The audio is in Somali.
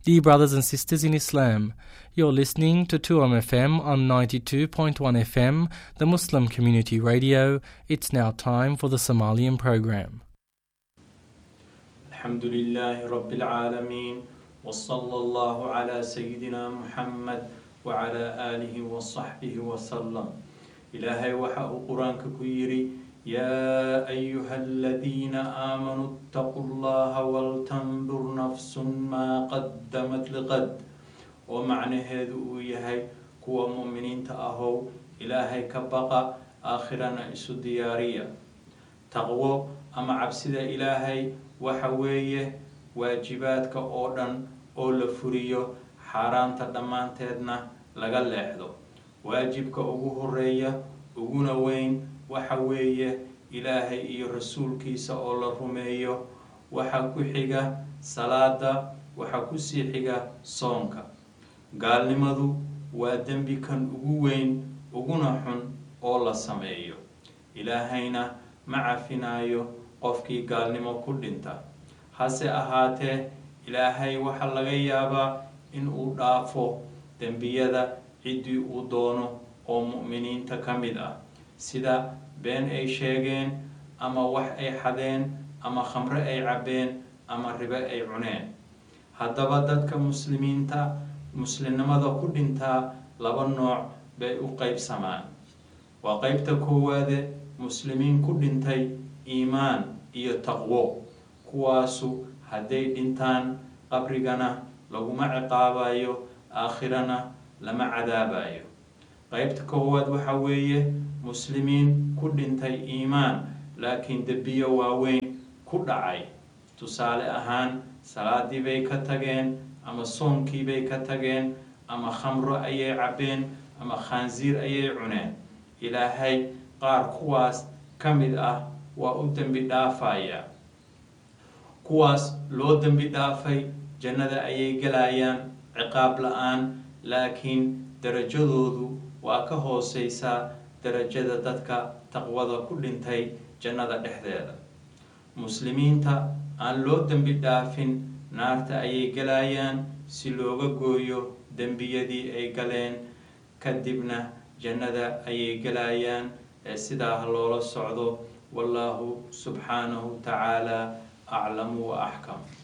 Dear brothers and sisters in Islam, you're listening to 2M FM on 92.1 FM, the Muslim Community Radio. It's now time for the Somalian program. الحمد لله رب العالمين وصلى الله على سيدنا محمد وعلى آله وصحبه وسلم إلهي وحا قرآنك كيري يا أيها الذين آمنوا اتقوا الله ولتنظر نفس ما قدمت لقد ومعنى هذا يهي كوا مؤمنين تأهو إلهي كبقى آخرنا إسو ديارية تقوى أما عبسد إلهي وحوية واجباتك أوردن oo la furiyo xaaraanta dhammaanteedna laga leexdo waajibka ugu horeeya uguna weyn waxa weeye ilaahay iyo rasuulkiisa oo la rumeeyo waxa ku xiga salaada waxa kusii xiga soonka gaalnimadu waa dembi kan ugu weyn uguna xun oo la sameeyo ilaahayna ma cafinaayo qofkii gaalnimo ku dhinta hase ahaatee ilaahay waxaa laga yaabaa in uu dhaafo dembiyada ciddii uu doono oo mu'miniinta ka mid ah sida been ay sheegeen ama wax ay xadeen ama khamre ay cabbeen ama ribe ay cuneen haddaba dadka muslimiinta muslimnimada ku dhintaa laba nooc bay u qeybsamaan waa qeybta koowaade muslimiin ku dhintay iimaan iyo taqwo kuwaasu hadday dhintaan qabrigana laguma ciqaabayo aakhirana lama cadaabayo qeybta koowaad waxa weeye muslimiin ku dhintay iimaan laakiin dembiyo waaweyn ku dhacay tusaale ahaan salaadii bay ka tageen ama soonkii bay ka tageen ama khamro ayay cabbeen ama khaansiir ayay cuneen ilaahay qaar kuwaas ka mid ah waa u dembi dhaafaya kuwaas loo dembi dhaafay jannada ayay gelayaan ciqaab la-aan laakiin darajadoodu waa ka hooseysaa darajada dadka taqwada ku dhintay jannada dhexdeeda muslimiinta aan loo dembi dhaafin naarta ayay gelayaan si looga gooyo dembiyadii ay galeen kadibna jannada ayay gelayaan ee sidaa ha loola socdo wallaahu subxaanahu tacaala aclamu wa axkam